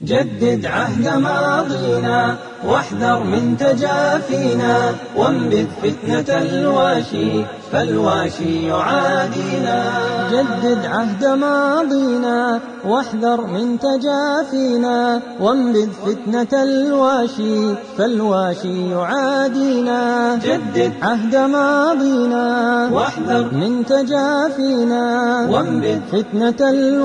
جدد عهد ماضينا واحذر من تجافينا وانبذ فتنة الواشي فالواشي يعادينا جدد عهد ماضينا واحذر من تجافينا وانبذ فتنة الواشي فالواشي يعادينا جدد عهد ماضينا واحذر من تجافينا وانبذ فتنة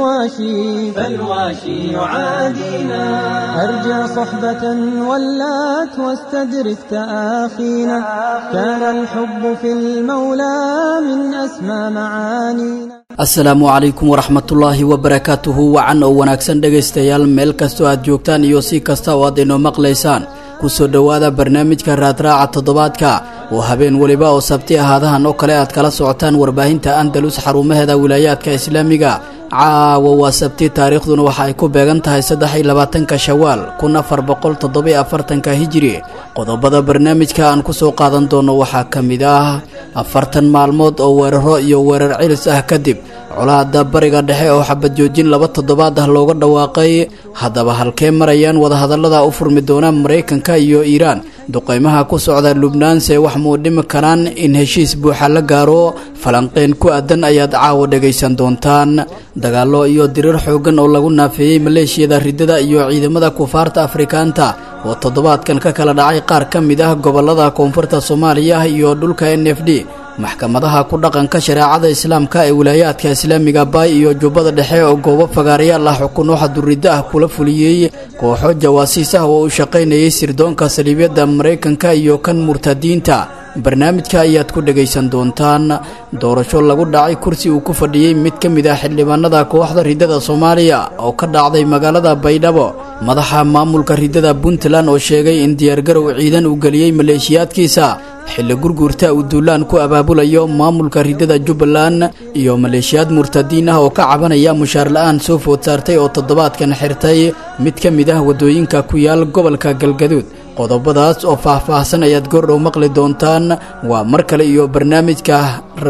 الواشي فالواشي يعادينا أرجع صحبة ولات واستدرك تآخينا كان الحب في المولى من أسمى معانينا asalaamu calaykum waraxmatullaahi wabarakaatuhu wacan oo wanaagsan dhegaystayaal meel kastoo aad joogtaan iyo si kasta oo aad inoo maqlaysaan kusoo dhowaada barnaamijka raadraaca toddobaadka oo habeen weliba oo sabti ahaadahan oo kale aad kala socotaan warbaahinta andalus xarumaheeda wilaayaadka islaamiga caawa waa sabti taariikhduna waxa ay ku beegan tahay saddex iyo labaatanka shawaal kun afar boqol toddobiyo afartanka hijiri qodobada barnaamijka aan kusoo qaadan doono waxaa ka mid ah afartan maalmood oo weeraro iyo weerar cilis ah kadib colaada bariga dhexe oo xabad joojin laba toddobaad ah looga dhawaaqay haddaba halkee marayaan wadahadallada u furmi doona maraykanka iyo iiraan duqeymaha ku socda lubnaanse wax muu dhimi karaan in heshiis buuxa la gaaro falanqeyn ku aadan ayaad caawa dhegaysan doontaan dagaallo iyo dirir xoogan oo lagu naafeeyey maleeshiyada riddada iyo ciidamada kufaarta afrikaanta oo toddobaadkan ka kala dhacay qaar ka mid ah gobollada koonfurta soomaaliya iyo dhulka n f d maxkamadaha ku dhaqanka shareecada islaamka ee wilaayaadka islaamiga baay iyo jubbada dhexe oo goobo fagaarayaal ah xukun waxa duriddo ah kula fuliyey kooxo jawaasiis ah oo u shaqaynayay sirdoonka saliibyadda maraykanka iyo kan murtadiinta barnaamijka ayaad ku dhegaysan doontaan doorasho lagu dhacay kursi uu ku fadhiyey mid ka mid ah xildhibaanada kooxda riddada soomaaliya oo ka dhacday magaalada baydhabo madaxa maamulka riddada puntland oo sheegay in diyaargarow ciidan uu geliyey maleeshiyaadkiisa xilli gurguurta uu duulaan ku abaabulayo maamulka riddada jubbaland iyo maleeshiyaad murtadiin ah oo ka cabanaya mushaar la-aan soo food saartay oo toddobaadkan xirtay mid ka mid ah waddooyinka ku yaal gobolka galgaduud qodobadaas oo faah-faahsan ayaad goordhow maqli doontaan waa mar kale iyo barnaamijka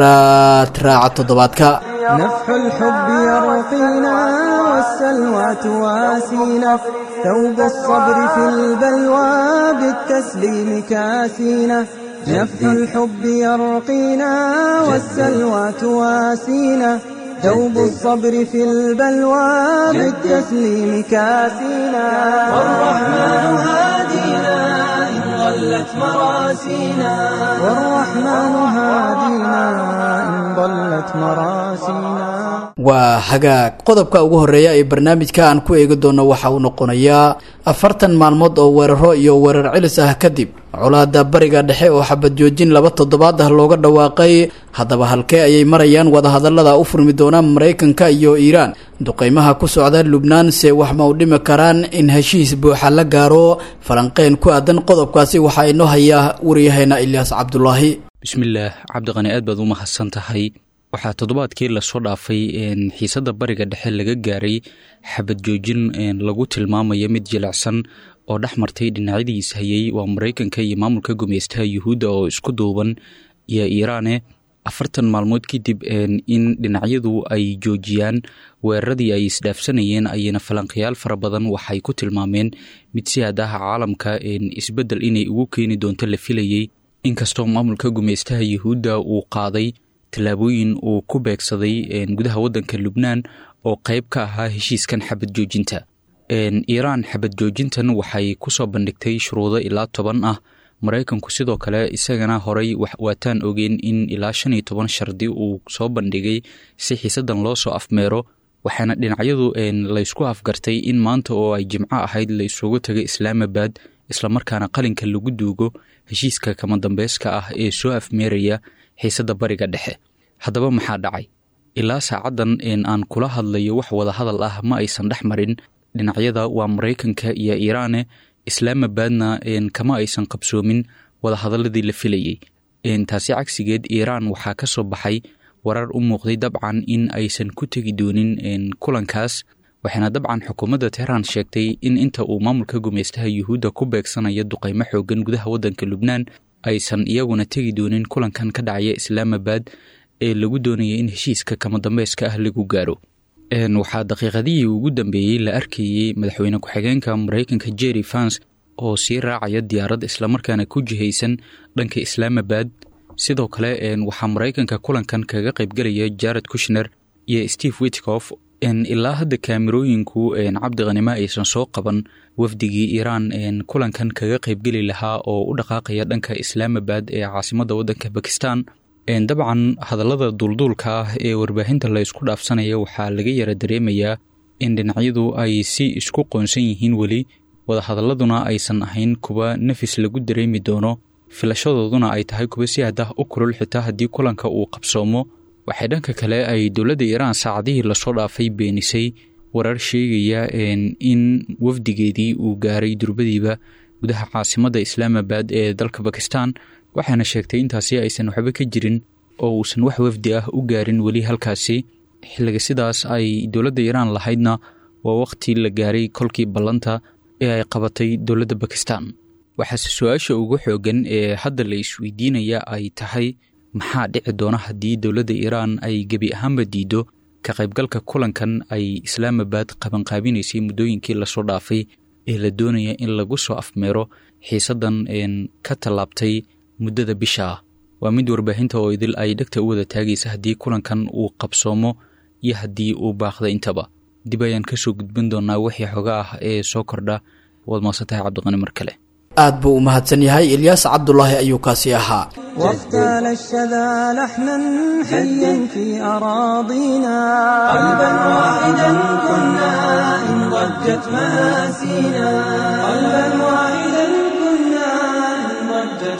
raadraaca toddobaadka نفح الحب يرقينا والسلوى تواسينا ثوب الصبر في البلوى بالتسليم كاسينا نفح الحب يرقينا والسلوى تواسينا ثوب الصبر في البلوى بالتسليم كاسينا والرحمن هادينا إن ضلت مراسينا والرحمن هادينا إن ضلت مراسينا waa hagaag qodobka ugu horreeya ee barnaamijka aan ku eegi doono waxa uu noqonayaa afartan maalmood oo weeraro iyo weerar cilis ah kadib colaada bariga dhexe oo xabad joojin laba toddobaad ah looga dhawaaqay haddaba halkee ayay marayaan wadahadallada u furmi doona maraykanka iyo iiraan duqeymaha ku socda lubnaanse wax ma u dhimi karaan in heshiis buuxa la gaaro falanqeyn ku aadan qodobkaasi waxaa inoo hayaa waryaheena ilyaas cabdulaahi bismillaah cabdiqani aad baad u mahadsan tahay waxaa toddobaadkii lasoo dhaafay xiisadda bariga dhexe laga gaaray xabad joojin lagu tilmaamayo mid jilicsan oo dhex martay dhinacyadiis hayay waa maraykanka iyo maamulka gumeystaha yuhuudda oo isku duuban iyo iiraane afartan maalmood kadib in dhinacyadu ay joojiyaan weeraradii ay isdhaafsanayeen ayayna falanqayaal fara badan waxay ku tilmaameen mid si aadaha caalamka isbeddel inay ugu keeni doonto la filayey inkastoo maamulka gumeystaha yuhuudda uu qaaday tallaabooyin uu ku beegsaday gudaha waddanka lubnaan oo qayb ka ahaa heshiiskan xabad joojinta iiraan xabad joojintan waxay ku soo bandhigtay shuruudo ilaa toban ah maraykanku sidoo kale isagana horay waataan ogeen in ilaa shan iyo toban shardi uu soo bandhigay si xiisadan loo soo afmeero waxaana dhinacyadu laysku afgartay in maanta oo ay jimco ahayd la isugu tagay islaamabad islamarkaana qalinka lagu duugo heshiiska kama dambeyska ah ee soo afmeeraya xiisadda bariga dhexe haddaba maxaa dhacay ilaa saacaddan aan kula hadlayo wax wadahadal ah ma aysan dhex marin dhinacyada waa maraykanka iyo iiraane islaamabadna kama aysan qabsoomin wadahadaladii la filayey taasi cagsigeed iiraan waxaa ka soo baxay warar u muuqday dabcan in aysan ku tegi doonin kulankaas waxaana dabcan xukuumadda tehraan sheegtay in inta uu maamulka gumeystaha yuhuudda ku beegsanayo duqeymo xoogan gudaha waddanka lubnaan aysan iyaguna tegi doonin kulankan ka dhacaya islaamabad ee lagu doonaya in heshiiska kama dambeyska ah lagu gaaro waxaa daqiiqadihii ugu dambeeyey la arkayey madaxweyne ku-xigeenka maraykanka jerry fans oo sii raacaya diyaarad islamarkaana ku jihaysan dhanka islaamabad sidoo kale waxaa maraykanka kulankan kaga qaybgelaya jared kushner iyo steve witkof ilaa hadda kaamirooyinku cabdiqanimo aysan soo qaban wafdigii iiraan kulankan kaga qaybgeli lahaa oo u dhaqaaqaya dhanka islaamabad ee caasimadda waddanka bakistan dabcan hadallada duulduulka ah ee warbaahinta la isku dhaafsanaya waxaa laga yara dareemayaa in dhinacyadu ay si isku qoonsan yihiin weli wadahadaladuna aysan ahayn kuwa nafis lagu dareemi doono filashadooduna ay tahay kuwa si adah u kulul xitaa haddii kulanka uu qabsoomo waxay dhanka kale ay dowladda iiraan saacadihii lasoo dhaafay beenisay warar sheegaya in wafdigeedii uu gaaray durbadiiba gudaha caasimadda islaamabad ee dalka bakistan waxaana sheegtay intaasi aysan waxba ka jirin oo uusan wax wafdi ah u gaarin weli halkaasi xilliga sidaas ay dowladda iiraan lahaydna waa wakhti la gaaray kolkii ballanta ee ay qabatay dowladda bakistan waxaase su-aasha ugu xoogan ee hadda la isweydiinaya ay tahay maxaa dhici doona haddii dowladda iiraan ay gebi ahaanba diiddo ka qaybgalka kulankan ay islaamabad qabanqaabinaysay muddooyinkii lasoo dhaafay ee la doonaya in lagu soo afmeero xiisaddan ka tallaabtay muddada bisha ah waa mid warbaahinta oo idil ay dhegta u wada taagaysa haddii kulankan uu qabsoomo iyo haddii uu baaqda intaba dib ayaan kasoo gudbin doonaa wixii xoga ah ee soo kordha waad maasantahay cabdiqani mar kale aad buu u mahadsan yahay ilyaas cabdulaahi ayuu kaasi ahaa واغتال الشذا لحنا حيا في أراضينا قلبا واحدا كنا إن ضجت مآسينا قلبا واحدا كنا إن ضجت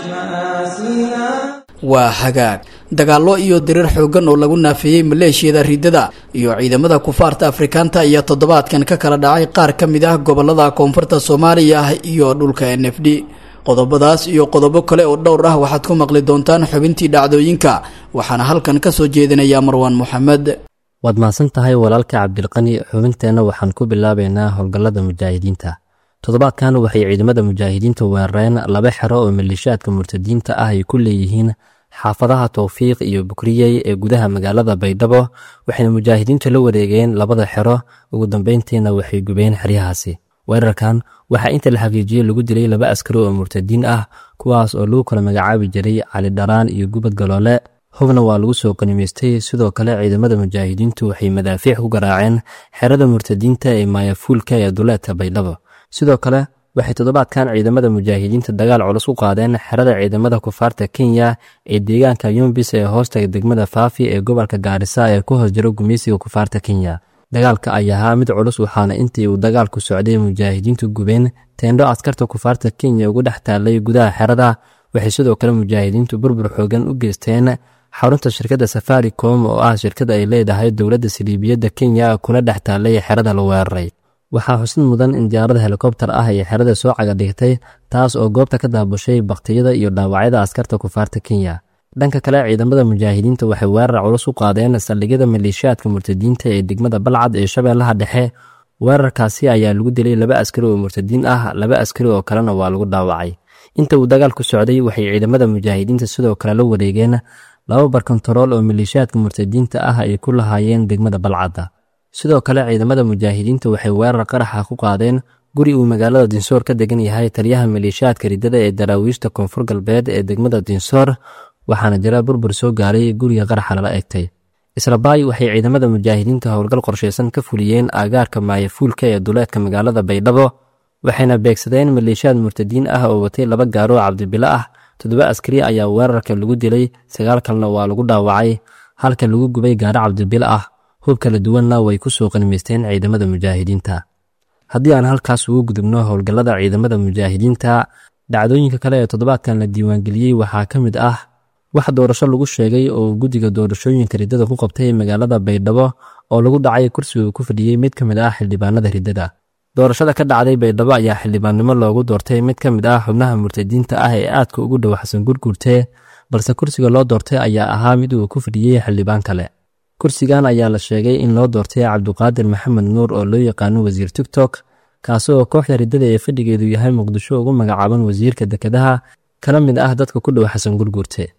مآسينا waa hagaag dagaallo iyo dirir xooggan oo lagu naafeeyey maleeshiyada riddada iyo ciidamada kufaarta afrikaanta ayaa toddobaadkan ka kala dhacay qaar ka mid ah gobolada koonfurta soomaaliya iyo dhulka n f d qodobadaas iyo qodobo kale oo dhowr ah waxaad ku maqli doontaan xubintii dhacdooyinka waxaana halkan ka soo jeedinayaa marwaan moxamed waad mahadsan tahay walaalka cabdilqani xubinteenna waxaan ku bilaabaynaa howlgallada mujaahidiinta toddobaadkan waxay ciidamada mujaahidiinta weerareen laba xero oo maleeshiyaadka murtadiinta ah ay ku leeyihiin xaafadaha towfiiq iyo bukriyey ee gudaha magaalada baydhabo waxayna mujaahidiintu la wareegeen labada xero ugu dambeyntiina waxay gubeen xeryahaasi weerarkan waxaa inta la xaqiijiyey lagu dilay laba askari oo murtadiin ah kuwaas oo lagu kala magacaabi jiray cali dharaan iyo gubad galoole hubna waa lagu soo qanimaystay sidoo kale ciidamada mujaahidiintu waxay madaafiic ku garaaceen xerada murtadiinta ee maayafuulka ee duleedka baydhabo sidoo kale waxay toddobaadkan ciidamada mujaahidiinta dagaal culus ku qaadeen xerada ciidamada kufaarta kenya ee deegaanka yumbis ee hoostaga degmada faafi ee gobolka gaarisa ee ku hoos jiro gumeysiga kufaarta kenya dagaalka ayaa ahaa mid culus waxaana intii uu dagaalku socday mujaahidiintu gubeen teendho askarta kufaarta kenya ugu dhex taallay gudaha xerada waxay sidoo kale mujaahidiintu burbur xoogan u geysteen xarunta shirkadda safaricom oo ah shirkad ay leedahay dowladda saliibiyadda kenya kuna dhex taallay xerada la weeraray waxaa xusid mudan in diyaarada helikobtar ah ay xerada soo caga dhigtay taas oo goobta ka daabushay baktiyada iyo dhaawacyada askarta kufaarta kenya dhanka kale ciidamada mujaahidiinta waxay weerar culus u qaadeen saldhigyada maleeshiyaadka murtadiinta ee degmada balcad ee shabeellaha dhexe weerarkaasi ayaa lagu dilay laba askari oo murtadiin ah laba askari oo kalena waa lagu dhaawacay inta uu dagaalku socday waxay ciidamada mujaahidiinta sidoo kale la wareegeen laba barkontarool oo maleeshiyaadka murtadiinta ah ay ku lahaayeen degmada balcadda sidoo kale ciidamada mujaahidiinta waxay weerar qaraxa ku qaadeen guri uu magaalada dinsoor ka degan yahay taliyaha maleeshiyaadka riddada ee daraawiishta koonfur galbeed ee degmada dinsoor waxaana jira burbur soo gaaray guriga qaraxa lala egtay islabaay waxay ciidamada mujaahidiinta howlgal qorshaysan ka fuliyeen aagaarka maayafuulka ee duleedka magaalada baydhabo waxayna beegsadeen maleeshiyaad murtadiin ah oo watay laba gaaroo cabdibilo ah toddoba askari ayaa weerarka lagu dilay sagaal kalena waa lagu dhaawacay halka lagu gubay gaaro cabdibilo ah hub kala duwanna way ku soo qanimaysteen ciidamada mujaahidiinta haddii aan halkaas ugu gudubno howlgallada ciidamada mujaahidiinta dhacdooyinka kale ee toddobaadkan la diiwaangeliyey waxaa ka mid ah wax doorasho lagu sheegay oo guddiga doorashooyinka riddada ku qabtay magaalada baydhabo oo lagu dhacay kursiga ku fadhiyey mid ka mid ah xildhibaanada riddada doorashada ka dhacday baydhabo ayaa xildhibaannimo loogu doortay mid ka mid ah xubnaha murtadiinta ah ee aadka ugu dhow xasan gurgurte balse kursiga loo doortay ayaa ahaa mid uu ku fadhiyey xildhibaan kale kursigan ayaa la sheegay in loo doortay cabduqaadir maxamed nuur oo loo yaqaano wasiir tigtok kaasi oo kooxda riddada ee fadhigeedu yahay muqdisho ugu magacaaban wasiirka dekedaha kala mid ah dadka ku dhow xasan gurgurte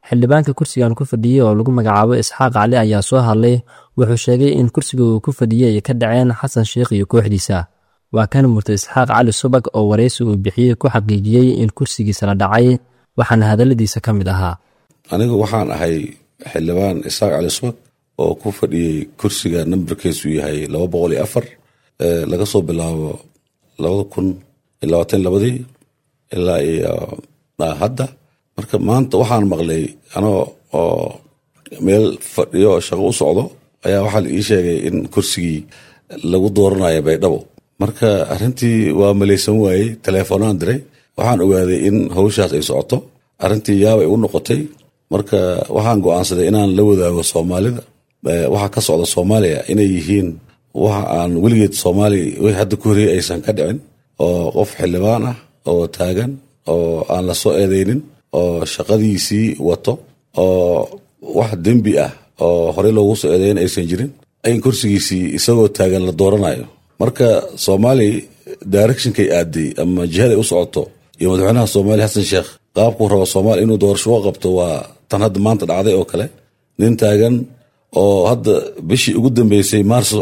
xildhibaanka kursigan ku fadhiyey oo lagu magacaabo isxaaq cali ayaa soo hadlay wuxuu sheegay in kursiga uu ku fadhiyey ay ka dhaceen xasan sheikh iyo kooxdiisa waa kan murtad isxaaq cali subag oo waraysi uu bixiyey ku xaqiijiyey in kursigiisa la dhacay waxaana hadalladiisa ka mid ahaa anigu waxaan ahay xildhibaan isxaaq cali subag oo ku fadhiyey kursiga nambarkiisu yahay laba boqol iyo afar laga soo bilaabo labada kun iyo labaatan labadii ilaa iyo hadda marka maanta waxaan maqlay anoo oo meel fadhiyo oo shaqo u socdo ayaa waxaa la ii sheegay in kursigii lagu dooranayo baydhabo marka arrintii waa malaysan waayey teleefoonaan diray waxaan ogaaday in hawshaas ay socoto arrintii yaabay igu noqotay marka waxaan go'aansaday inaan la wadaago soomaalida waxa ka socda soomaaliya inay yihiin waxa aan weligeed soomaaliya wixii hadda ku horreeyey aysan ka dhicin oo qof xildhibaan ah oo taagan oo aan la soo eedeynin oo shaqadiisii wato oo wax dembi ah oo horey loogu soo eedeyn aysan jirin in kursigiisii isagoo taagan la dooranayo marka soomaaliya directionkay aaday ama jihaday u socoto iyo madaxweynaha soomaaliya xasan sheekh qaabkuu rabo soomaaliya inuu doorasho u qabto waa tan hadda maanta dhacday oo kale nin taagan oo hadda bishii ugu dambeysay maarso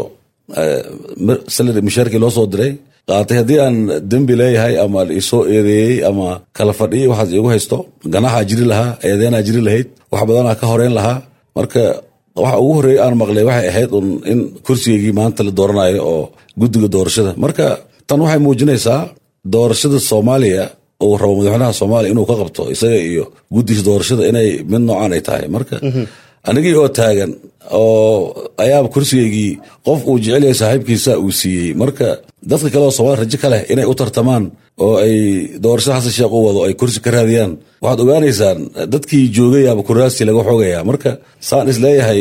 salari mishaarkii loo soo diray qaatay haddii aan dembi leeyahay ama isoo eedeeyey ama kala fadhiyay waxaas iigu haysto ganaxaa jiri lahaa eedeenaa jiri lahayd wax badanaa ka horeyn lahaa marka waxa ugu horreeyay aan maqlay waxay ahayd un in kursigeygii maanta la dooranayo oo guddiga doorashada marka tan waxay muujinaysaa doorashada soomaaliya uu rabo madaxweynaha soomaaliya inuu ka qabto isaga iyo guddiga doorashada inay mid noocaan ay tahay marka anigii oo taagan oo ayaaba kursigeygii qof uu jecel yahay saaxiibkiisa uu siiyey marka dadka kale oo soomaaliya rajo ka leh inay u tartamaan oo ay doorashada xasan sheekh u wado ay kursi ka raadiyaan waxaad ogaanaysaan dadkii joogayaaba kuraasi laga xoogaya marka saan is leeyahay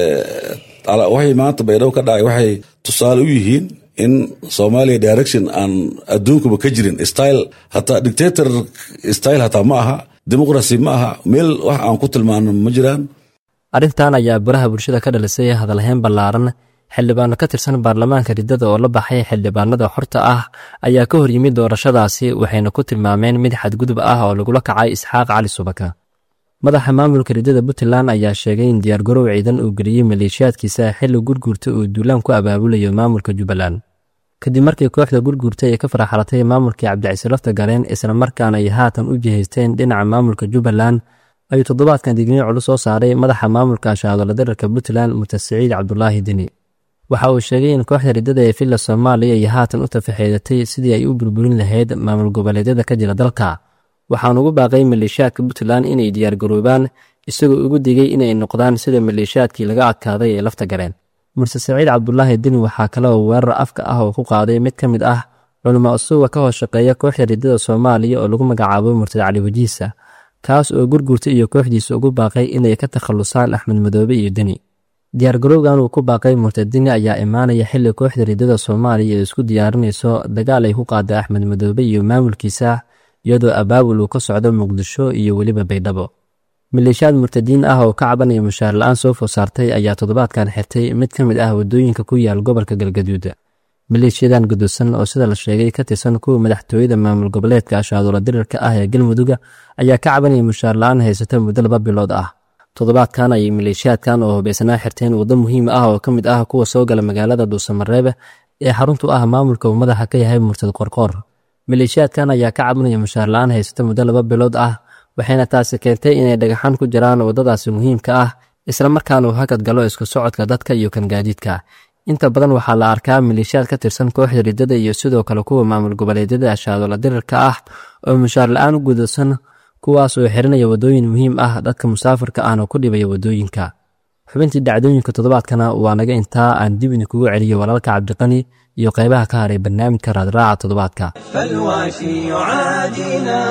waxay maanta baydhabo ka dhacay waxay tusaale u yihiin in soomaaliya direction aan adduunkuba ka jirin style hataa dictator style hataa ma aha dimuqrasi ma aha meel wax aan ku tilmaano ma jiraan arrintan ayaa baraha bulshada ka dhalisay hadalhayn ballaaran xildhibaano ka tirsan baarlamaanka riddada oo la baxay xildhibaanada xorta ah ayaa ka hor yimid doorashadaasi waxayna ku tilmaameen mid xadgudub ah oo lagula kacay isxaaq cali subaka madaxa maamulka riddada puntland ayaa sheegay in diyaargarow ciidan uu geliyey maleeshiyaadkiisa xilli gurguurta uu duulaan ku abaabulayo maamulka jubbaland kadib markii kooxda gurguurta ay ka faraxalatay maamulkii cabdicisi lafta galeen islamarkaana ay haatan u jihaysteen dhinaca maamulka jubbaland ayuu toddobaadkan digniin culus soo saaray madaxa maamulka ashaadola dararka puntland mutasaciid cabdulaahi deni waxa uu sheegay in kooxda riddada ee villa soomaaliya ay haatan u tafaxeedatay sidii ay u burburin lahayd maamul goboleedyada ka jira dalka waxaan ugu baaqay maleeshiyaadka puntland inay diyaargaroobaan isagoo ugu digay inay noqdaan sida maleeshiyaadkii laga adkaaday ee lafta galeen murse saciid cabdulaahi deni waxaa kale oo weerar afka ah oo ku qaaday mid ka mid ah culimo usuga ka hoos shaqeeya kooxda riddada soomaaliya oo lagu magacaabo murtad cali wajiisa kaas oo gurgurta iyo kooxdiisa ugu baaqay inay ka takhallusaan axmed madoobe iyo deni diyaargarowgan uu ku baaqay murtadini ayaa imaanaya xilli kooxda riddada soomaaliya ee isku diyaarinayso dagaal ay ku qaada axmed madoobe iyo maamulkiisa iyadoo abaabul uu ka socdo muqdisho iyo weliba baydhabo maleeshiyaad murtadiin ah oo ka cabanaya mushaar la-aan soo food saartay ayaa toddobaadkan xirtay mid ka mid ah waddooyinka ku yaal gobolka galgaduud maleeshiyadan gudusan oo sida la sheegay ka tirsan kuwa madaxtooyada maamul goboleedka ashaaduula dirirka ah ee galmudugga ayaa ka cabanaya mushaar la-aan haysata muddo laba bilood ah toddobaadkan ayay maleeshiyaadkan oo hubaysanaa xirteen waddo muhiim ah oo ka mid ah kuwa soo gala magaalada dhuusamareebe ee xaruntu ah maamulka uu madaxa ka yahay murtad qorqoor maleeshiyaadkan ayaa ka cabanaya mushaar la-aan haysata muddo laba bilood ah waxayna taasi keentay inay dhagaxaan ku jiraan waddadaasi muhiimka ah islamarkaana uu hakad galo isku socodka dadka iyo kan gaadiidka inta badan waxaa la arkaa maleeshiyaad ka tirsan kooxda riddada iyo sidoo kale kuwa maamul goboleedyada ashaadola dirirka ah oo mushaar la-aan u gudubsan kuwaas oo xirinaya waddooyin muhiim ah dadka musaafirka ahna ku dhibaya waddooyinka xubintii dhacdooyinka toddobaadkana waa naga intaa aan dib idinkugu celiyo walaalka cabdiqani iyo qaybaha ka haray barnaamijka raadraaca toddobaadka فالواشي يعادينا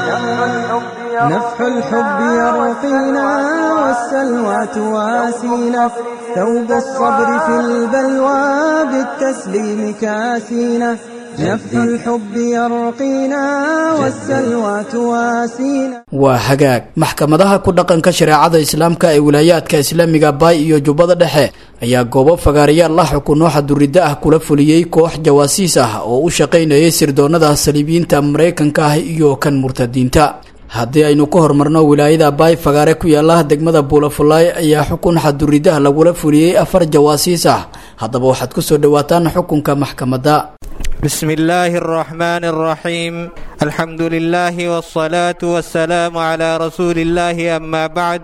نفح الحب يرقينا والسلوى تواسينا ثوب الصبر في البلوى بالتسليم كاسينا نفح الحب يرقينا والسلوى تواسينا waa hagaag maxkamadaha ku dhaqanka shareecada islaamka ee wilaayaadka islaamiga baay iyo jubbada dhexe ayaa goobo fagaarayaal la xukuno xaduridda ah kula fuliyey koox jawaasiis ah oo u shaqaynayay sirdoonnada saliibiyiinta maraykanka ah iyo kan murtadiinta haddii aynu ka hormarno wilaayada baay fagaare ku yaala degmada buulafulaay ayaa xukun xaduridaha lagula fuliyey afar jawaasiis ah haddaba waxaad kusoo dhawaataan xukunka maxkamadda بسم الله الرحمن الرحيم الحمد لله والصلاة والسلام على رسول الله أما بعد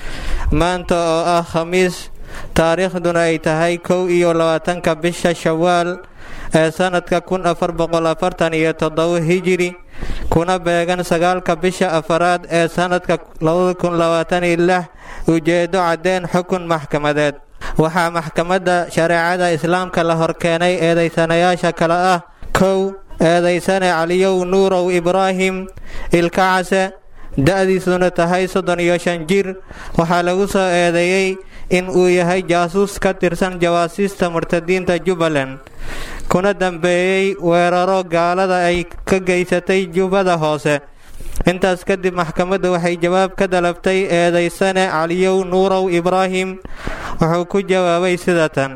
maanta oo ah khamiis taariikhduna ay tahay kow iyo labaatanka bisha shawaal ee sanadka kun afar boqol afartan iyo toddoba hijiri kuna beegan sagaalka bisha afaraad ee sanadka labada kun labaatan iyo lix ujeedo caddeen xukun maxkamadeed waxaa maxkamadda shareecada islaamka la horkeenay eedaysanayaasha kale ah kow eedaysane caliyow nuurow ibraahim ilkacase da-diisuna tahay soddon iyo shan jir waxaa lagu soo eedeeyey in uu yahay jaasuus ka tirsan jawaasiista murtadiinta jubbaland kuna dambeeyey weeraro gaalada ay ka geysatay jubbada hoose intaas kadib maxkamaddu waxay jawaab ka dalabtay eedaysane caliyow nuurow ibraahim wuxuu ku jawaabay sida tan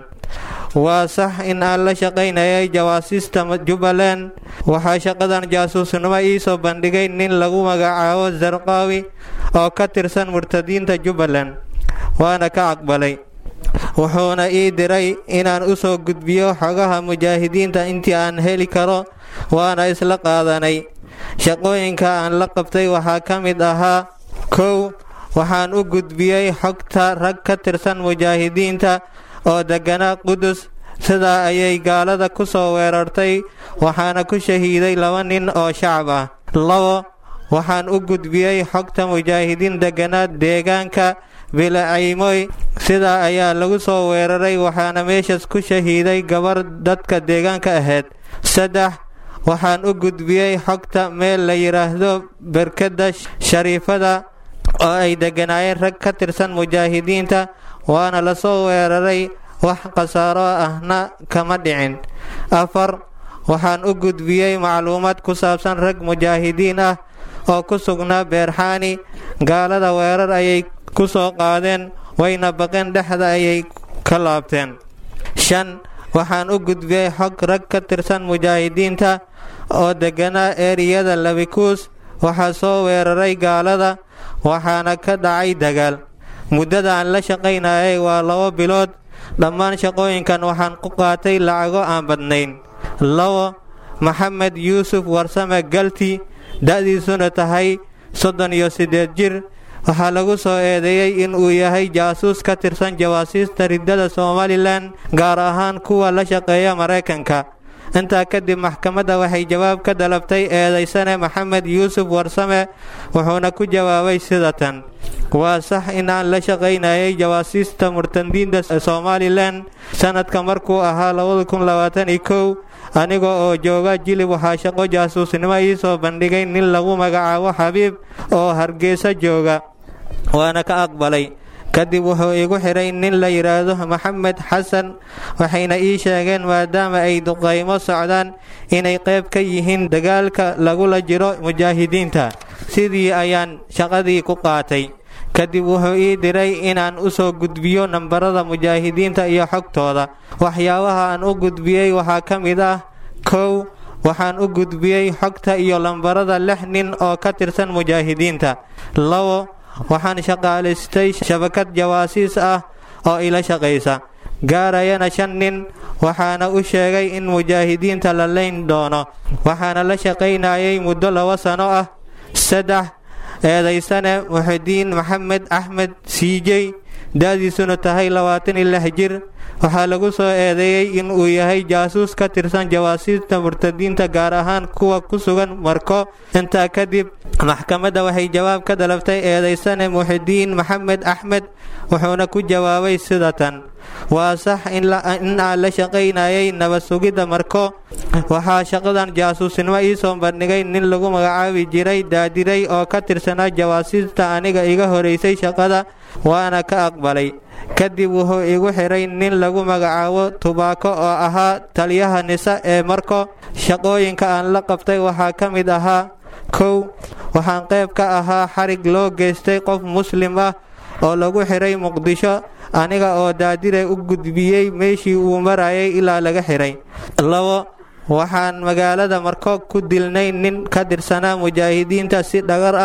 waa sax in aan la shaqaynayay jawaasiista jubbaland waxaa shaqadan jaasuusnimo iisoo bandhigay nin lagu magacaabo zarqaawi oo ka tirsan murtadiinta jubbaland waana ka aqbalay wuxuuna ii diray inaan u soo gudbiyo xogaha mujaahidiinta intii aan heli karo waana isla qaadanay shaqooyinka aan la qabtay waxaa ka mid ahaa kow waxaan u gudbiyey xogta rag ka tirsan mujaahidiinta oo degganaa qudus sidaa ayay gaalada ku soo weerartay waxaana ku shahiiday laba nin oo shacab ah labo waxaan u gudbiyey xogta mujaahidiin degganaa deegaanka bilacaymoy sidaa ayaa lagu soo weeraray waxaana meeshaas ku shahiiday gabar dadka deegaanka ahayd saddex waxaan u gudbiyey xogta meel la yidhaahdo berkadda shariifada oo ay degganaayeen rag ka tirsan mujaahidiinta waana la soo weeraray wax khasaaro ahna kama dhicin afar waxaan u gudbiyey macluumaad ku saabsan rag mujaahidiin ah oo ku sugnaa beerxaani gaalada weerar ayay ku soo qaadeen wayna baqeen dhexda ayay ka laabteen shan waxaan u gudbiyey xog rag ka tirsan mujaahidiinta oo degganaa eeriyada labikuus waxaa soo weeraray gaalada waxaana ka dhacay dagaal muddada aan la shaqaynayay waa labo bilood dhammaan shaqooyinkan waxaan ku qaatay lacago aan badnayn labo maxamed yuusuf warsame galti da-diisuna tahay soddon iyo siddeed jir waxaa lagu soo eedeeyey in uu yahay jaasuus ka tirsan jawaasiista riddada somalilan gaar ahaan kuwa la shaqeeya maraykanka intaa kadib maxkamadda waxay jawaab ka dalabtay eedaysane maxamed yuusuf warsame wuxuuna ku jawaabay sida tan waa sax in aan la shaqaynayay jawaasiista murtadiinta somalilan sanadka markuu ahaa aniga oo jooga jilib waxaa shaqo jaasuusnimo ii soo bandhigay nin lagu magacaabo xabiib oo hargeysa jooga waana ka aqbalay kadib wuxuu igu xidhay nin la yidhaahdo maxamed xasan waxayna ii sheegeen maadaama ay duqaymo socdaan inay qayb ka yihiin dagaalka lagula jiro mujaahidiinta sidii ayaan shaqadii ku qaatay kadib wuxuu ii diray inaan u soo gudbiyo nambarada mujaahidiinta iyo xogtooda waxyaabaha aan u gudbiyey waxaa ka mid ah kow waxaan u gudbiyey xogta iyo lambarada lix nin oo ka tirsan mujaahidiinta labo waxaan shaqaalaystay shabakad jawaasiis ah oo ila shaqaysa gaarayana shan nin waxaana u sheegay in mujaahidiinta la layn doono waxaana la shaqaynayay muddo laba sano ah saddex eedaysane muxidiin maxamed axmed siijey da-diisuna tahay labaatan iyo lix jir waxaa lagu soo eedeeyey in uu yahay jaasuus ka tirsan jawaasiista murtadiinta gaar ahaan kuwa ku sugan marko intaa kadib maxkamadda waxay jawaab ka dalabtay eedaysane muxidiin maxamed axmed wuxuuna ku jawaabay sida tan waa sax in aan la shaqaynayay nabad sugidda marko waxaa shaqadan jaasuusnimo ii soo bandhigay nin lagu magacaabi jiray daadiray oo ka tirsanaa jawaasiista aniga iga horeysay shaqada waana ka aqbalay kadib wuxuu igu xidhay nin lagu magacaabo tubaako oo ahaa taliyaha nisa ee marko shaqooyinka aan la qabtay waxaa ka mid ahaa kow waxaan qayb ka ahaa xarig loo geystay qof muslim ah oo lagu xidhay muqdisho aniga oo daadire u gudbiyey meeshii uu marayay ilaa laga xidhay labo waxaan magaalada marko ku dilnay nin ka tirsanaa mujaahidiinta si dhagar ah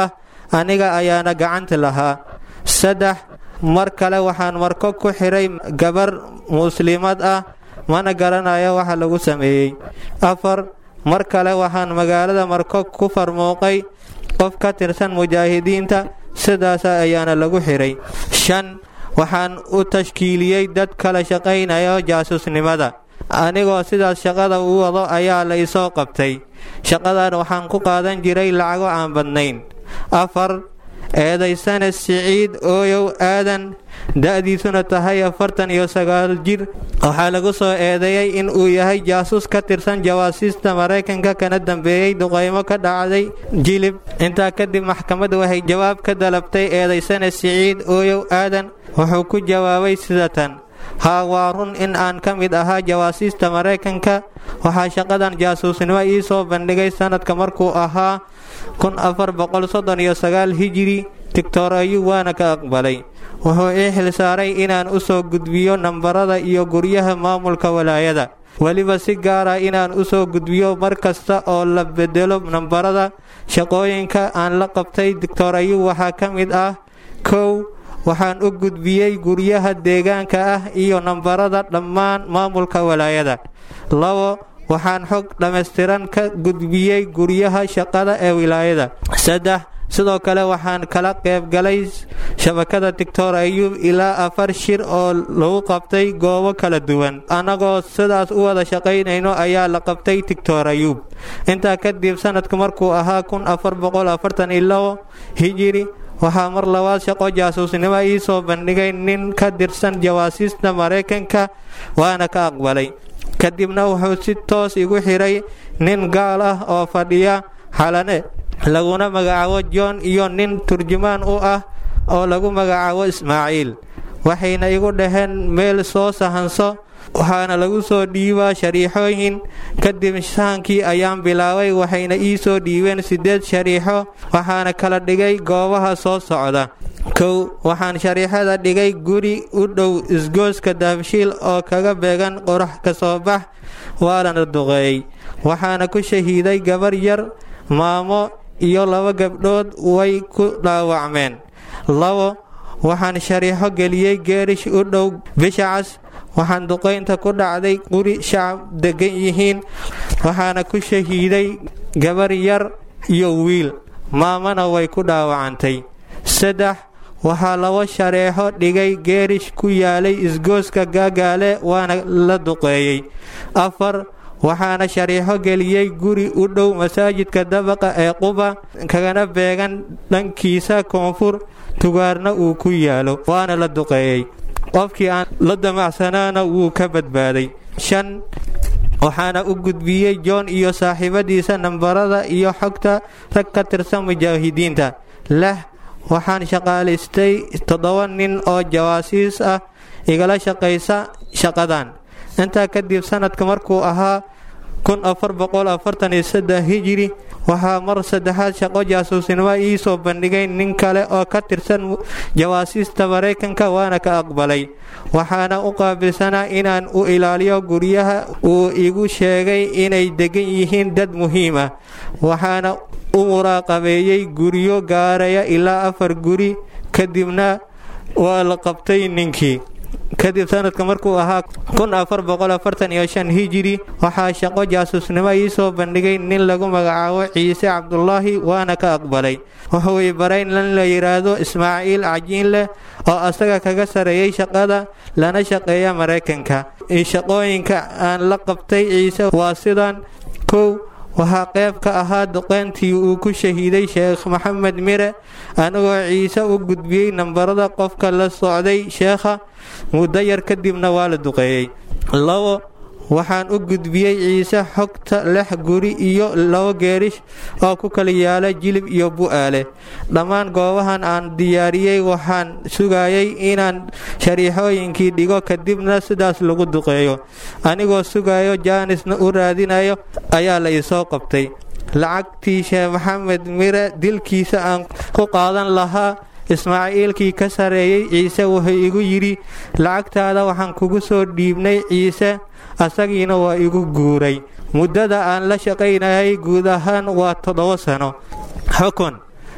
aniga ayaana gacanta lahaa saddex mar kale waxaan marko ku xiray gabar muslimad ah mana garanayo waxa lagu sameeyey afar mar kale waxaan magaalada marko ku farmuuqay qof ka tirsan mujaahidiinta sidaas ayaana lagu xiray shan waxaan u tashkiiliyey dad kala shaqaynaya jaasuusnimada anigoo sidaas shaqada u wado ayaa la isoo qabtay shaqadan waxaan ku qaadan jiray lacago aan badnayn afar eedaysane siciid ooyow aadan da-diisuna tahay afartan iyo sagaal jir waxaa lagu soo eedeeyey in uu yahay jaasuus ka tirsan jawaasiista maraykanka kana dambeeyey duqaymo ka dhacday jilib intaa kadib maxkamaddu waxay jawaab ka dalabtay eedaysane siciid ooyow aadan wuxuu ku jawaabay sidatan haa waa run in aan ka mid ahaa jawaasiista maraykanka waxaa shaqadan jaasuusnimo ii soo bandhigay sanadka markuu ahaa kun afar boqol soddon iyo sagaal hijiri tigtor ayuu waana ka aqbalay wuxuu ii xilsaaray inaan u soo gudbiyo nambarada iyo guryaha maamulka walaayada weliba si gaara inaan u soo gudbiyo mar kasta oo la bedelo nambarada shaqooyinka aan la qabtay tigtor ayuu waxaa ka mid ah kow waxaan u gudbiyey guryaha deegaanka ah iyo nambarada dhammaan maamulka walaayada labo waxaan xog dhammaystiran ka gudbiyey guryaha shaqada ee wilaayada saddex sidoo kale waxaan kala qaybgalay shabakada tigtor ayuub ilaa afar shir oo lagu qabtay goobo kala duwan annagoo sidaas u wada shaqaynayno ayaa la qabtay tigtor ayuub intaa kadib sanadku markuu ahaa kun afar boqol afartan iyo labo hijiri waxaa mar labaad shaqo jaasuusnimo ii soo bandhigay nin ka tirsan jawaasiista maraykanka waana ka aqbalay kadibna wuxuu si toos igu xiray nin gaal ah oo fadhiya xalane laguna magacaabo john iyo nin turjumaan u ah oo lagu magacaabo ismaaciil waxayna igu dhaheen meel soo sahanso waxaana lagu soo dhiibaa shariixooyin kadib sahankii ayaan bilaabay waxayna ii soo dhiibeen siddeed shariixo waxaana kala dhigay goobaha soo socda kow waxaan shariixada dhigay guri u dhow isgooska daabshiil oo kaga beegan qorax ka soo bax waalana duqeeyey waxaana ku shahiiday gabar yar maamo iyo laba gabdhood way ku dhaawacmeen labo waxaan shariixo geliyey geerish u dhow bishacas waxaan duqaynta ku dhacday guri shacab degan yihiin waxaana ku shahiiday gabar yar iyo wiil maamana way ku dhaawacantay saddex waxaa labo shareexo dhigay geerish ku yaalay isgooska gaagaale waana la duqeeyey afar waxaana shariixo geliyey guri u dhow masaajidka dabaqa ee quba kagana beegan dhankiisa koonfur tugaarna uu ku yaalo waana la duqeeyey qofkii aan la damacsanaana wuu ka badbaaday shan waxaana u gudbiyey john iyo saaxiibadiisa nambarada iyo xogta rag ka tirsan mujaahidiinta lix waxaan shaqaalaystay toddoba nin oo jawaasiis ah igala shaqaysa shaqadan intaa kadib sanadka markuu ahaa kun afar boqol afartan iyo saddex hijiri waxaa mar saddexaad shaqo jaasuusnimo ii soo bandhigay nin kale oo ka tirsan jawaasiista maraykanka waana ka aqbalay waxaana u qaabilsanaa inaan u ilaaliyo guryaha uu igu sheegay inay degan yihiin dad muhiim ah waxaana u muraaqabeeyey guryo gaaraya ilaa afar guri kadibna waa la qabtay ninkii kadib sanadka markuu ahaa kun afar boqol afartan iyo shan hijiri waxaa shaqo jaasuusnimo ii soo bandhigay nin lagu magacaabo ciise cabdulaahi waana ka aqbalay wuxuu i baray nin la yidhaahdo ismaaciil cajiin leh oo asaga kaga sareeyey shaqada lana shaqeeya maraykanka shaqooyinka aan la qabtay ciise waa sidan kow waxaa qayb ka ahaa duqeyntii uu ku shahiiday sheekh maxamed mire anigoo ciise u gudbiyey nambarada qofka la socday sheekha muddo yar kadibna waa la duqeeyey labo waxaan u gudbiyey ciise xogta lix guri iyo labo geerish oo ku kala yaala jilib iyo bu'aale dhammaan goobahan aan diyaariyey waxaan sugayay inaan shariixooyinkii dhigo kadibna sidaas lagu duqeeyo anigoo sugayo jaanisna u raadinayo ayaa la isoo qabtay lacagtii sheekh maxamed mire dilkiisa aan ku qaadan lahaa ismaaciilkii ka sareeyey ciise wuxuu igu yidhi lacagtaada waxaan kugu soo dhiibnay ciise asagiina waa igu guuray muddada aan la shaqaynayay guud ahaan waa toddoba sano xukun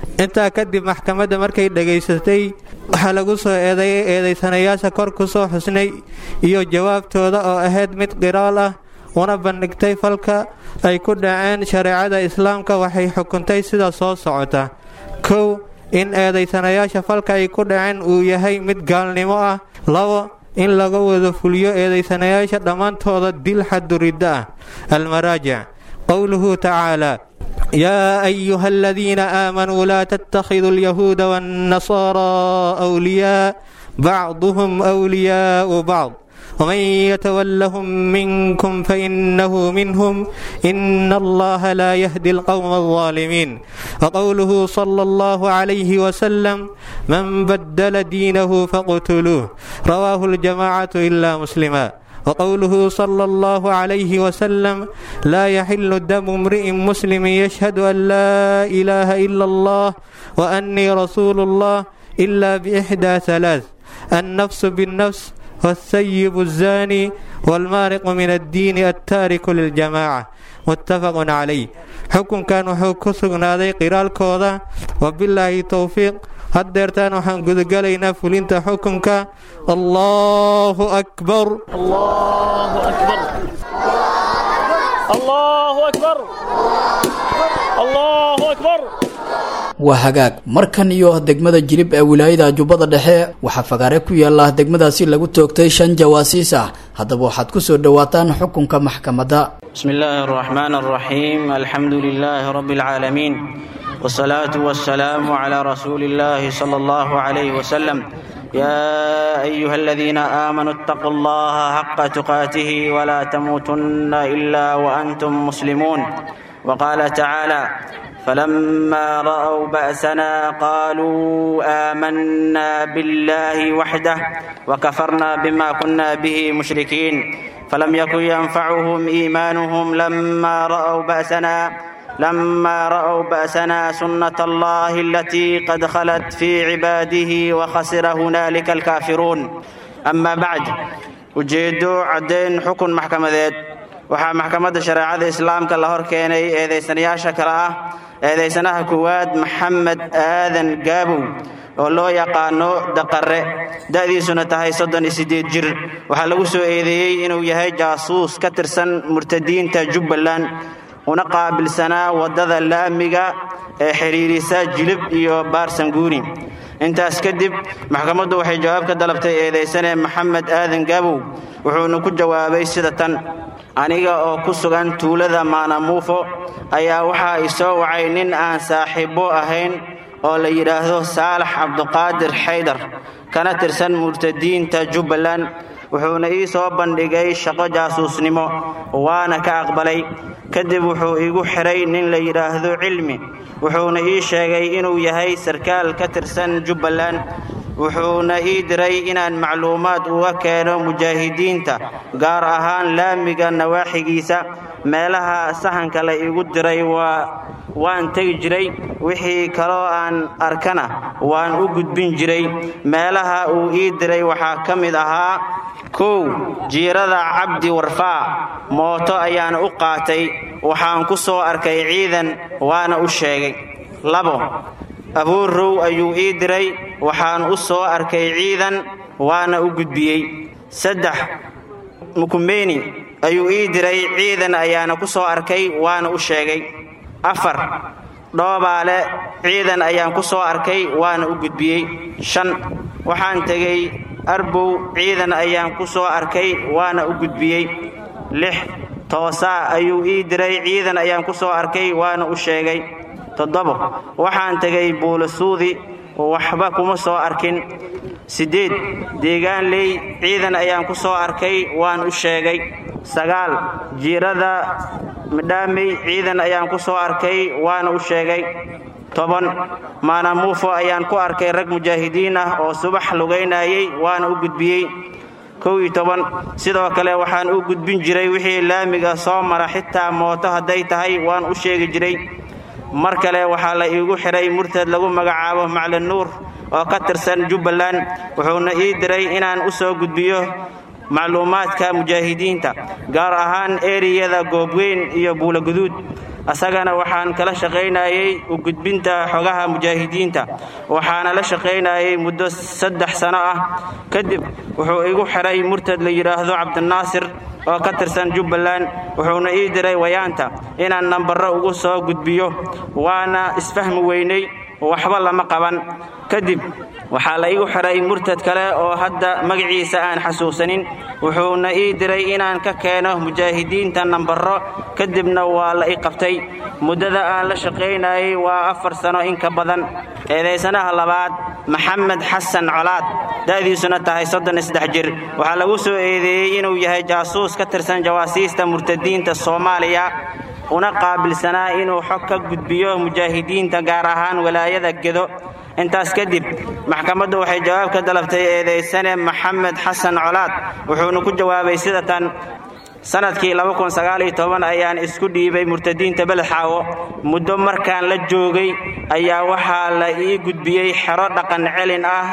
intaa kadib maxkamadda markay dhegaysatay waxaa lagu soo eedeeyay eedaysanayaasha kor ku soo xusnay iyo jawaabtooda oo ahayd mid qiraal ah una bandhigtay falka ay ku dhaceen shareecada islaamka waxay xukuntay sida soo socota kow in eedaysanayaasha falka ay ku dhaceen uu yahay mid gaalnimo ah labo in laga wada fuliyo eedaysanayaasha dhammaantooda dil xaduridda ah almaraajic qowluhu tacaala yaa ayuha aladiina aamanuu laa tattakhiduu alyahuuda waannasaaraa awliyaa bacduhum wliyaau bacd ومن يتولهم منكم فإنه منهم إن الله لا يهدي القوم الظالمين وقوله صلى الله عليه وسلم من بدل دينه فاقتلوه رواه الجماعة إلا مسلما وقوله صلى الله عليه وسلم لا يحل دم امرئ مسلم يشهد أن لا إله إلا الله وأني رسول الله إلا بإحدى ثلاث النفس بالنفس والثيب الزاني والمارق من الدين التارك للجماعة متفق عليه حكم كان وحuu ku sugnaaday qiraalkooda wabilaahi towfiiq haddeertaan waxaan gudagalaynaa fulinta xukunka allahu akbar waa hagaag markan iyo degmada jilib ee wilaayada jubbada dhexe waxaa fagaare ku yaala degmadaasi lagu toogtay shan jawaasiis ah haddaba waxaad ku soo dhowaataan xukunka maxkamadda بسم الله الرحمن الرحيم الحمد لله رب العالمين والصلاة والسلام على رسول الله صلى الله عليه وسلم يا أيها الذين آمنوا اتقوا الله حق تقاته ولا تموتن إلا وأنتم مسلمون وقال تعالى فلما رأوا بأسنا قالوا آمنا بالله وحده وكفرنا بما كنا به مشركين فلم يكن ينفعهم إيمانهم لما رأوا بأسنا لما رأوا بأسنا سنة الله التي قد خلت في عباده وخسر هنالك الكافرون أما بعد ujeedo caddayn xukun maxkamadeed waxaa maxkamadda shareecada islaamka la hor keenay eedaysanayaasha kale ah eedaysanaha koowaad maxamed aadan gaabow oo loo yaqaano daqare da'diisuna tahay soddon iyo siddeed jir waxaa lagu soo eedeeyey inuu yahay jaasuus ka tirsan murtadiinta jubbaland una qaabilsanaa waddada laamiga ee xidhiirisa jilib iyo baarsanguuni intaas kadib maxkamaddu waxay jawaab ka dalabtay eedaysane maxamed aadan gaabow wuxuuna ku jawaabay sida tan aniga oo ku sugan tuulada maanamuufo ayaa waxaa i soo wacay nin aan saaxiibbo ahayn oo la yidhaahdo saalax cabduqaadir xaydar kana tirsan murtadiinta jubbaland wuxuuna ii soo bandhigay shaqo jaasuusnimo waana ka aqbalay kadib wuxuu igu xidhay nin la yidhaahdo cilmi wuxuuna ii sheegay inuu yahay sarkaal ka tirsan jubbaland wuxuuna ii diray inaan macluumaad uga keeno mujaahidiinta gaar ahaan laamiga nawaaxigiisa meelaha sahanka la igu diray waa waan tegi jiray wixii kaloo aan arkana waan u gudbin jiray meelaha uu ii diray waxaa ka mid ahaa kow jiirada cabdi warfaa mooto ayaan u qaatay waxaan ku soo arkay ciidan waana u sheegay labo abuurrow ayuu ii diray waxaan u soo arkay ciidan waana u gudbiyey saddex mukumeyni ayuu ii diray ciidan ayaana ku soo arkay waana u sheegay afar dhoobaale ciidan ayaan ku soo arkay waana u gudbiyey shan waxaan tegey arbow ciidan ayaan ku soo arkay waana u gudbiyey lix toosaa ayuu ii diray ciidan ayaan ku soo arkay waana u sheegay toddobo waxaan tegay buulasuudi waxba kuma soo arkin siddeed deegaanley ciidan ayaan ku soo arkay waan u sheegay sagaal jiirada midhaamey ciidan ayaan ku soo arkay waana u sheegay toban maanamuufo ayaan ku arkay rag mujaahidiin ah oo subax lugaynayay waana u gudbiyey kow iyo toban sidoo kale waxaan u gudbin jiray wixii laamiga soo mara xitaa mooto hadday tahay waan u sheegi jiray mar kale waxaa la iigu xidhay murtad lagu magacaabo maclin nuur oo ka tirsan jubbaland wuxuuna ii diray inaan u soo gudbiyo macluumaadka mujaahidiinta gaar ahaan eriyada goobweyn iyo buulaguduud asagana waxaan kala shaqaynayey u gudbinta xogaha mujaahidiinta waxaana la shaqaynayey muddo saddex sano ah kadib wuxuu igu xiray murtad la yidhaahdo cabdinaasir oo ka tirsan jubbaland wuxuuna ii diray wayaanta inaan nambarro ugu soo gudbiyo waana isfahmi weynay waxba lama qaban kadib waxaa la igu xiray murtad kale oo hadda magaciisa aan xasuusanin wuxuuna ii diray inaan ka keeno mujaahidiinta nambarro kadibna waa la i qabtay muddada aan la shaqaynayey waa afar sano in ka badan eedaysanaha labaad maxamed xasan colaad da'diisuna tahay soddon isdex jir waxaa lagu soo eedeeyey inuu yahay jaasuus ka tirsan jawaasiista murtadiinta soomaaliya una qaabilsanaa inuu xog ka gudbiyo mujaahidiinta gaar ahaan walaayada gedo intaas kadib maxkamaddu waxay jawaab ka dalabtay eedaysane maxamed xasan colaad wuxuuna ku jawaabay sida tan sanadkii ayaan isku dhiibay murtadiinta beledxaawo muddo markaan la joogay ayaa waxaa la ii gudbiyey xero dhaqan celin ah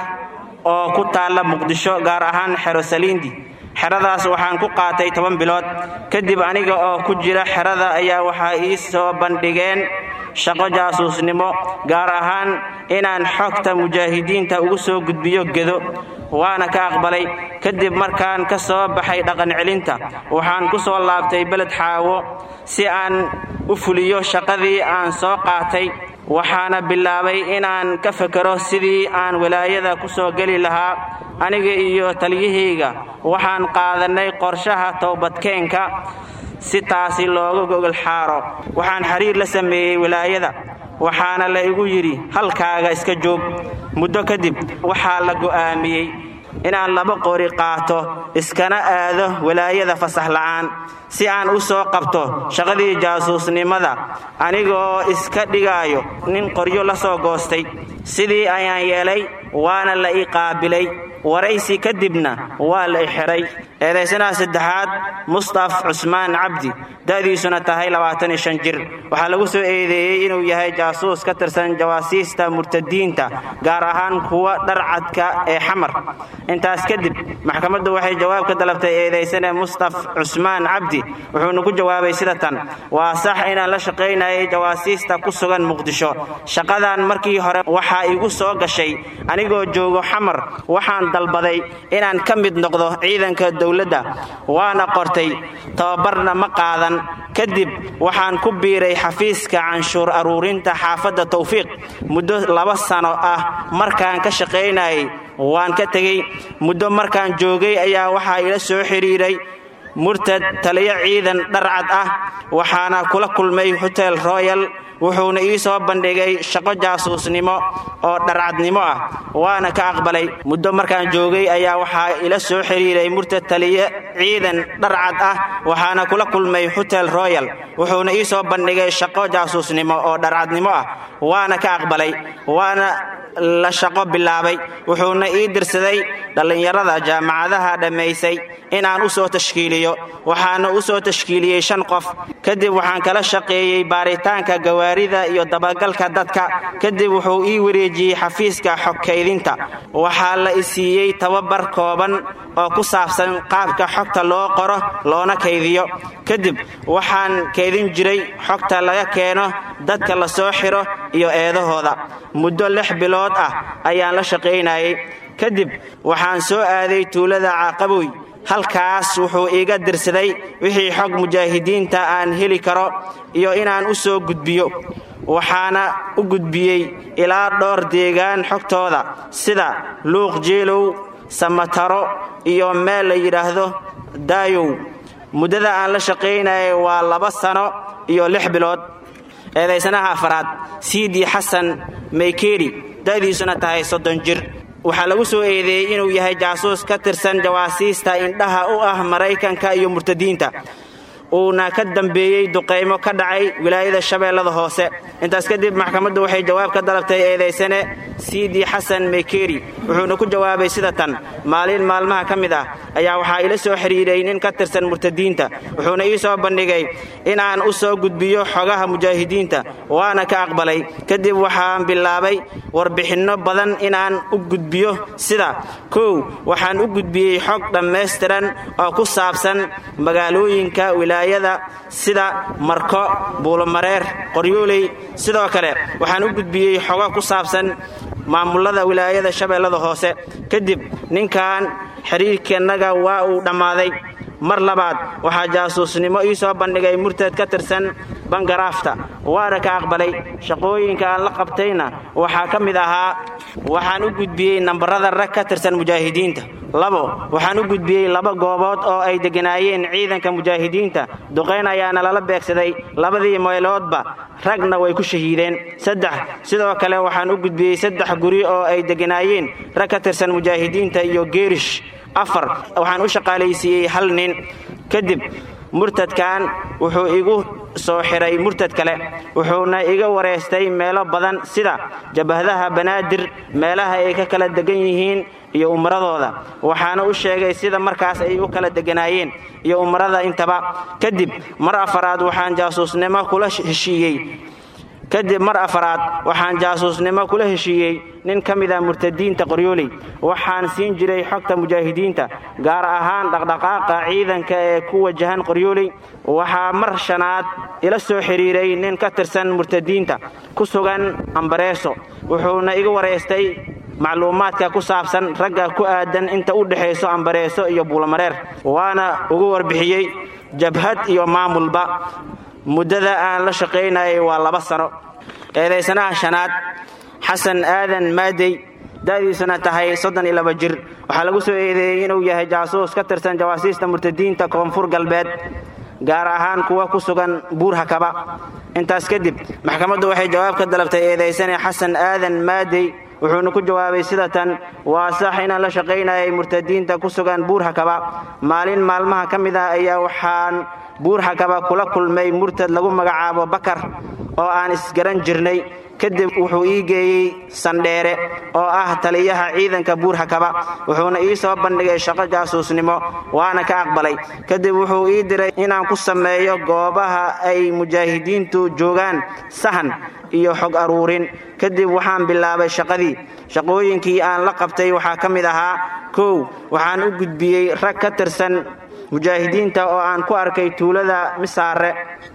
oo ku taalla muqdisho gaar ahaan xero saliindi xeradaas waxaan ku qaatay toban bilood kadib aniga oo ku jira xerada ayaa waxaa ii soo bandhigeen shaqo jaasuusnimo gaar ahaan inaan xogta mujaahidiinta ugu soo gudbiyo gedo waana ka aqbalay kadib markaan ka soo baxay dhaqancelinta waxaan ku soo laabtay beled xaawo si aan u fuliyo shaqadii aan soo qaatay waxaana bilaabay inaan ka fekero sidii aan walaayada ku soo geli lahaa aniga iyo taliyahayga waxaan qaadannay qorshaha towbadkeenka si taasi looga gogol xaaro waxaan xiriir la sameeyey walaayada waxaana la igu yidhi halkaaga iska joog muddo kadib waxaa la go'aamiyey inaan laba qori qaato iskana aado walaayada fasax la'aan si aan u soo qabto shaqadii jaasuusnimada anigoo iska dhigaayo nin qoryo la soo goostay sidii ayaan yeelay waana la ii qaabilay waraysi kadibna waa la i xidhay eedaysanaha saddexaad mustaf cusmaan cabdi da'diisuna tahay jir waxaa lagu soo eedeeyey inuu yahay jaasuus ka tirsan jawaasiista murtadiinta gaar ahaan kuwa dharcadka ee xamar intaas kadib maxkamaddu waxay jawaab ka dalabtay eedaysane mustaf cusmaan cabdi wuxuuna ku jawaabay sida tan waa sax inaan la shaqaynayay jawaasiista ku sugan muqdisho shaqadan markii hore waxaa igu soo gashay anigoo joogo xamar waxaan dalbaday inaan ka mid noqdo ciidanka dowladda waana qortay tababarna ma qaadan kadib waxaan ku biiray xafiiska canshuur aruurinta xaafadda tawfiiq muddo laba sano ah markaan ka shaqaynayay waan ka tegey muddo markaan joogay ayaa waxaa ila soo xidhiiray murtad taliyo ciidan dharcad ah waxaana kula kulmay hotel royal wuxuuna ii soo bandhigay shaqo jaasuusnimo oo dharcadnimo ah waana ka aqbalay muddo markaan joogay ayaa waxaa ila soo xidhiiray murtad taliye ciidan dharcad ah waxaana kula kulmay hotel royal wuxuuna ii soo bandhigay shaqo jaasuusnimo oo dharcadnimo ah waana ka aqbalay waana la shaqo bilaabay wuxuuna ii dirsaday dhallinyarada jaamacadaha dhammaysay inaan u soo tashkiiliyo waxaana u soo tashkiiliyey shan qof kadib waxaan kala shaqeeyey baaritaanka gawaarida iyo dabagalka dadka kadib wuxuu ii wareejiyey xafiiska xogkaydinta waxaa la i siiyey tababar kooban oo ku saabsan qaabka xogta loo qoro loona kaydiyo kadib waxaan kaydin jiray xogta laga keeno dadka la soo xiro iyo eedahooda muddo lix bilood ah ayaan la shaqaynayay kadib waxaan soo aaday tuulada caaqaboy halkaas wuxuu iiga dirsaday wixii xog mujaahidiinta aan heli karo iyo inaan u soo gudbiyo waxaana u gudbiyey ilaa dhowr deegaan xogtooda sida luuq jeelow samataro iyo meel la yidhaahdo daayow muddada aan la shaqaynayay waa laba sano iyo lix bilood eedaysanaha afaraad siidi xasan maykeri da'diisuna tahay soddon jir waxaa lagu soo eedeeyey inuu yahay jaasuus ka tirsan jawaasiista indhaha u ah maraykanka iyo murtadiinta uuna ka dambeeyey duqaymo ka dhacay wilaayada shabeellada hoose intaas kadib maxkamaddu waxay jawaab ka dalabtay eedaysane siidi xasan meykeri wuxuuna ku jawaabay sida tan maalin maalmaha ka mid ah ayaa waxaa ila soo xidhiiray nin ka tirsan murtadiinta wuxuuna ii soo bandhigay inaan u soo gudbiyo xogaha mujaahidiinta waana ka aqbalay kadib waxaan bilaabay warbixinno badan inaan u gudbiyo sida kow waxaan u gudbiyey xog dhammaystiran oo ku saabsan magaalooyinka wilaaya wilaayada sida marko buulomareer qoryooley sidoo kale waxaan u gudbiyey xogo ku saabsan maamulada wilaayada shabeellada hoose kadib ninkan xiriirkeennaga waa uu dhammaaday mar labaad waxaa jaasuusnimo ii soo bandhigay murtad ka tirsan bangaraafta waana ka aqbalay shaqooyinka aan la qabtayna waxaa ka mid ahaa waxaan u gudbiyey nambarada rag ka tirsan mujaahidiinta labo waxaan u gudbiyey laba goobood oo ay degganaayeen ciidanka mujaahidiinta duqayn ayaana lala beegsaday labadii meeloodba ragna way ku shahiideen saddex sidoo kale waxaan u gudbiyey saddex guri oo ay degganaayeen rag ka tirsan mujaahidiinta iyo geerish afar waxaan u shaqaalaysiiyey hal nin kadib murtadkan wuxuu igu soo xiray murtad kale wuxuuna iga wareystay meelo badan sida jabahadaha banaadir meelaha ay ka kala degan yihiin iyo umradooda waxaana u sheegay sida markaas ay u kala deganaayeen iyo umrada intaba kadib mar afaraad waxaan jaasuusnimo kula heshiiyey kadib mar afaraad waxaan jaasuusnimo kula heshiiyey nin ka mid a murtadiinta qoryooley waxaan siin jiray xogta mujaahidiinta gaar ahaan dhaqdhaqaaqa ciidanka ee ku wajahan qoryooley waxaa mar shanaad ila soo xidhiiray nin ka tirsan murtadiinta ku sugan ambareeso wuxuuna iga wareystay macluumaadka ku saabsan ragga ku aadan inta u dhexayso ambareeso iyo buulamareer waana ugu warbixiyey jabhad iyo maamulba muddada aan la shaqaynayay waa laba sano eedaysanaha shanaad xasan aadan maadey da'diisuna tahay soddon iyo laba jir waxaa lagu soo eedeeyey inuu yahay jaasuus ka tirsan jawaasiista murtadiinta koonfur galbeed gaar ahaan kuwa ku sugan buur hakaba intaas kadib maxkamaddu waxay jawaab ka dalabtay eedaysane xasan aadan maadey wuxuuna ku jawaabay sida tan waa sax inaan la shaqaynayay murtadiinta ku sugan buur hakaba maalin maalmaha ka mid ah ayaa waxaan buur hakaba kula kulmay murtad lagu magacaabo bakar oo aan isgaran jirnay kadib wuxuu ii geeyey sandheere oo ah taliyaha ciidanka buur hakaba wuxuuna ii soo bandhigay shaqo jaasuusnimo waana ka aqbalay kadib wuxuu ii diray inaan ku sameeyo goobaha ay mujaahidiintu joogaan sahan iyo xog aruurin kadib waxaan bilaabay shaqadii shaqooyinkii aan la qabtay waxaa ka mid ahaa kow waxaan u gudbiyey rag ka tirsan mujaahidiinta oo aan ku arkay tuulada misaare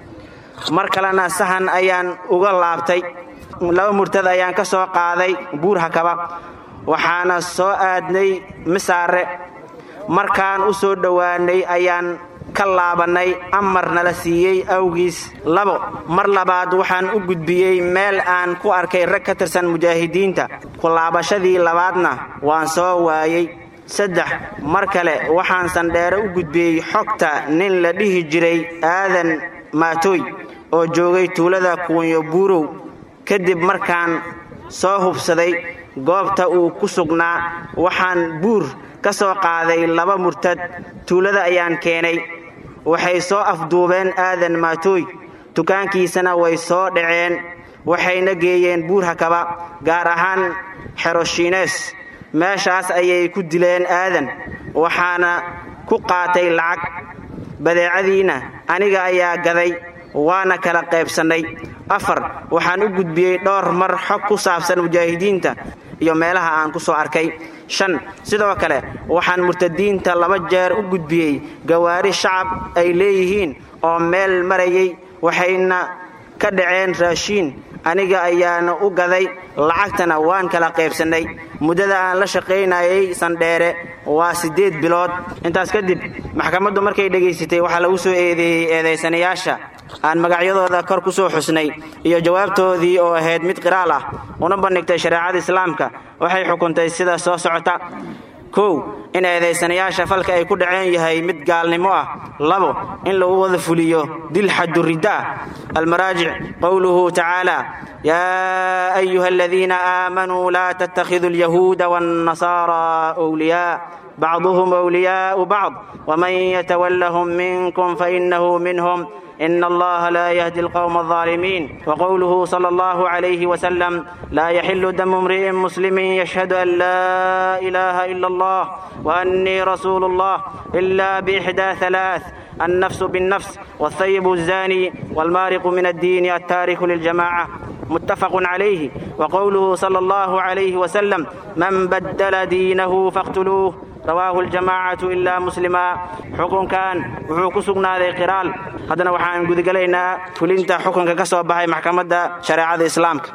mar kalena sahan ayaan uga laabtay laba murtad ayaan ka soo qaaday buur hakaba waxaana soo aadnay misaare markaan u soo dhowaanay ayaan ka laabannay amar nala siiyey awgiis labo mar labaad waxaan u gudbiyey meel aan ku arkay rag ka tirsan mujaahidiinta ku laabashadii labaadna waan soo waayey saddex mar kale waxaan sandheere u gudbiyey xogta nin la dhihi jiray aadan maatooy oo joogay tuulada kuunyo buurow kadib markaan soo hubsaday goobta uu ku sugnaa waxaan buur ka soo qaaday laba murtad tuulada ayaan keenay waxay soo afduubeen aadan maatooy dukaankiisana way soo dhaceen waxayna geeyeen buur hakaba gaar ahaan xeroshiines meeshaas ayay ku dileen aadan waxaana ku qaatay lacag badeecadiina aniga ayaa gaday waana kala qaybsannay afar waxaan u gudbiyey dhowr mar xog ku saabsan mujaahidiinta iyo meelaha aan ku soo arkay shan sidoo kale waxaan murtadiinta laba jeer u gudbiyey gawaari shacab ay leeyihiin oo meel marayay waxayna ka dhaceen raashiin aniga ayaana u gaday lacagtana waan kala qaybsannay muddada aan la shaqaynayay sandheere waa siddeed bilood intaas kadib maxkamaddu markay dhegaysatay waxaa lagu soo eedeeyey eedaysanayaasha aan magacyadooda kor ku soo xusnay iyo jawaabtoodii oo ahayd mid qiraal ah una bandhigtay shareecada islaamka waxay xukuntay sida soo socota kow in eedaysanayaasha falka ay ku dhaceen yahay mid gaalnimo ah labo in lagu wada fuliyo dil xaduridda ah almaraajic qowluhu tacaala yaa ayuha aladiina aamanuu laa tattakhiduu alyahuuda waannasaaraa wliyaa bacduhum wliyaau bacd waman yatawallahum minkum fainahu minhum إن الله لا يهدي القوم الظالمين وقوله صلى الله عليه وسلم لا يحل دم امرئ مسلم يشهد أن لا إله إلا الله وأني رسول الله إلا بإحدى ثلاث النفس بالنفس والثيب الزاني والمارق من الدين التارك للجماعة متفق عليه وقوله صلى الله عليه وسلم من بدل دينه فاقتلوه rawaahu aljamaacatu ilaa muslima xukunkan wuxuu ku sugnaaday qiraal haddana waxaan gudagelaynaa fulinta xukunka ka soo baxay maxkamadda shareecada islaamka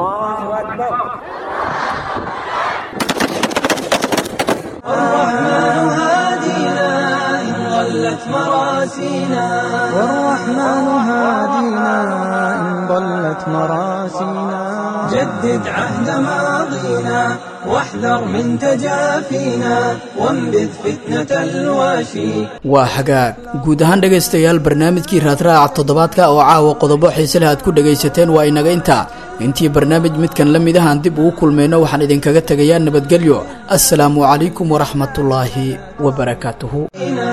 الرحمن هادينا إن ضلت مراسينا والرحمن هادينا إن ضلت مراسينا جدد عهد ماضينا واحذر من تجافينا وانبذ فتنة الواشي waa hagaag guud ahaan dhegaystayaal barnaamijkii raadraaca toddobaadka oo caawa qodobo xiise leh aad ku dhegaysateen waa inaga intaa intii barnaamij midkan la mid ahaan dib ugu kulmayno waxaan idinkaga tegayaa nabadgelyo assalaamu calaykum waraxmatullaahi wabarakaatuhu